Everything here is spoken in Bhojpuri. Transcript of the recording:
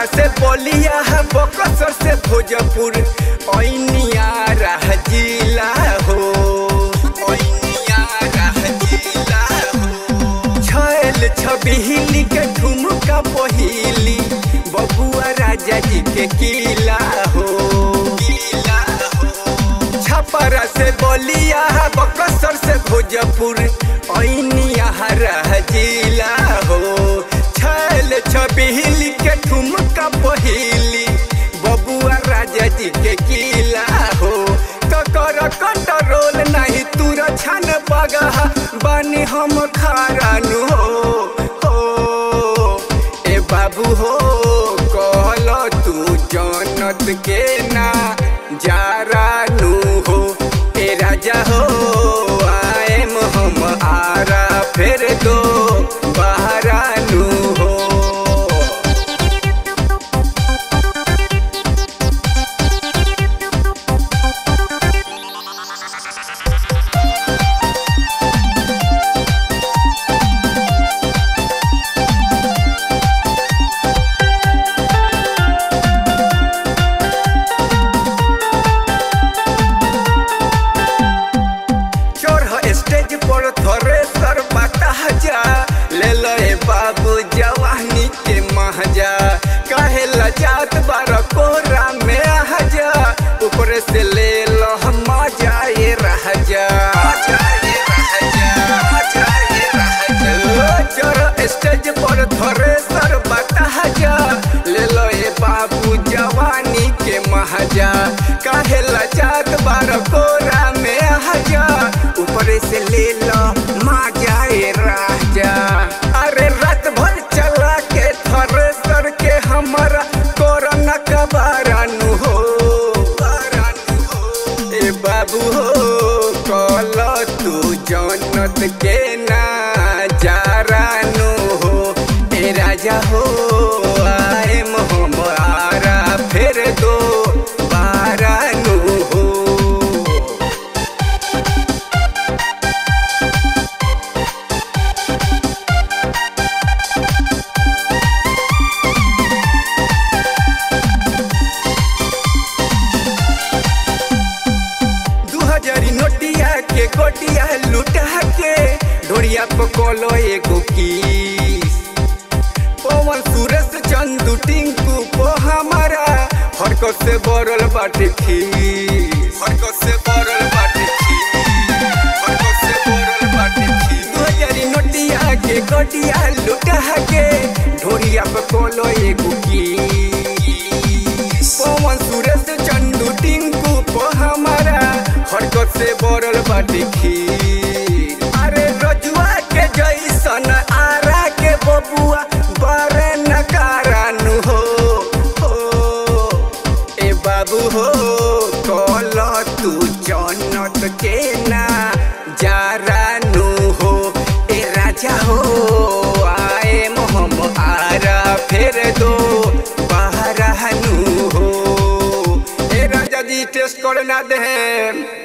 छपरा से बलिया बकसर से भोजपुर ऐनिया रह जिला हो ऐनिया रह जिला हो छैल छबिहिली के ठुमका पहिली बबुआ राजा जी के किला हो किला हो छपरा से बलिया बकसर से भोजपुर ऐनिया रह जिला हो छैल छबिहिली के ठुमका पहिली बबुआ राजा जी के किला हो ककर कंट्रोल नहीं तुर छन बगह बानी हम खारानु हो हो ए बाबू हो कहल तू जनत के ना जारानु हो ए राजा हो आएम हम आरा फेर दो बहरानु हो चढ़ स्टेज पर थरे सर बाटा जा ले लो ए बाबू जवानी के महजा काहे लजात बार कोरा में आ जा ऊपर से ले लो हम मजा ये रह जा चढ़ स्टेज पर थरे सर बाटा जा ले लो ए बाबू जवानी के महजा काहे लजात बार कोरा में आ जा ऊपर से ले लो मजा ए राजा अरे रात भर चला के थरे सर के हमारा कोरोना का बारानु हो बारानु हो ए बाबू हो कल तू जनत के ना जारानु हो ए राजा हो आए हम आरा फेर दो बारानु हो दू हजारी नोटिया के गोटिया लुटा के ढोरिया पकोलो एगो किस पवन सूरज चंदू टिंकू को हमारा हरकत से बरल बाटे खीस हरकत से बरल बाटे खीस हरकत से बरल बाटे खीस दू हजारी नोटिया के गोटिया लुटा के ढोरिया पकोलो एगो किस पवन सूरज चंदू टिंकू को हमारा हरकत से बरल बाटे खीर अरे रजुआ के जैसन आरा के बबुआ बरे नकारानु हो हो ए बाबू हो कल तू जनत के ना जारानु हो ए राजा हो आए हम आरा फेर दो बहरानु हो ए राजा जी टेस्ट करे ना दे